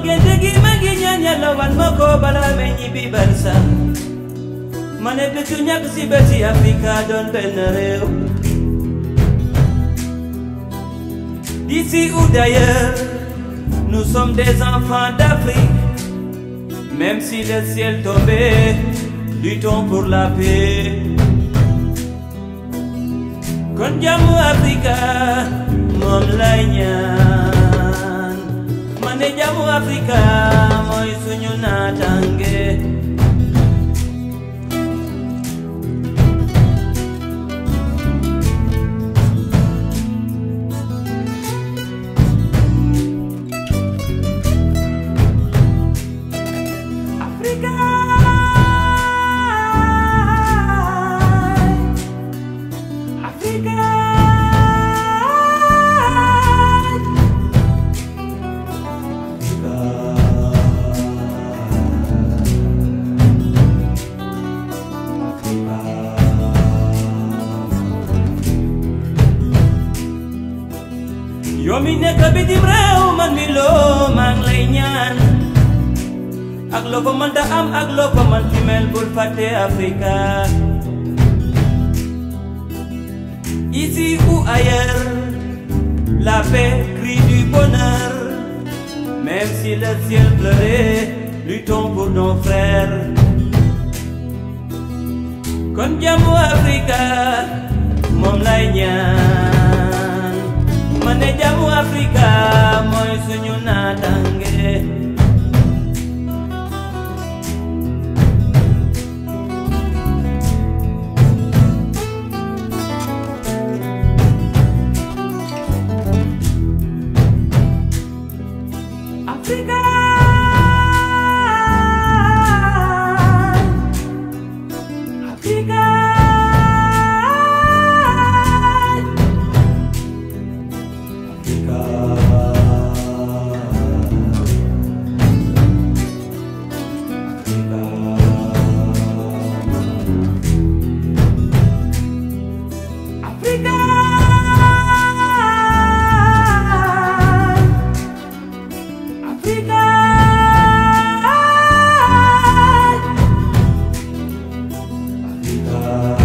génte gi ma ngi ñaan yàlla wan ma ko balaa may ñibbi barsa ma ne bésu ñàkk si bési Afrika doon benn réew D'ici ou d'ailleurs, nous sommes des enfants d'Afrique. Même si le ciel tombait, luttons pour la paix. Kon jàmmu Afrika moom lay ñaan ma ne jàmmu Afrika mooy suñu naataange. Africa. Africa. yow mi nekk bitim réew man mi loo maa ngi lay ñaan ak loo ko mënta am ak loo ko mën ci mel bul fàtte Africa ici ou ailleurs la paix crie du bonheur même si le ciel pleurait luttons pour nos frères kon jàmmu Africa moom lay ñaan ma ne jàmmu Africa mooy suñu naataange Africa. Africa. Africa. Africa. Africa.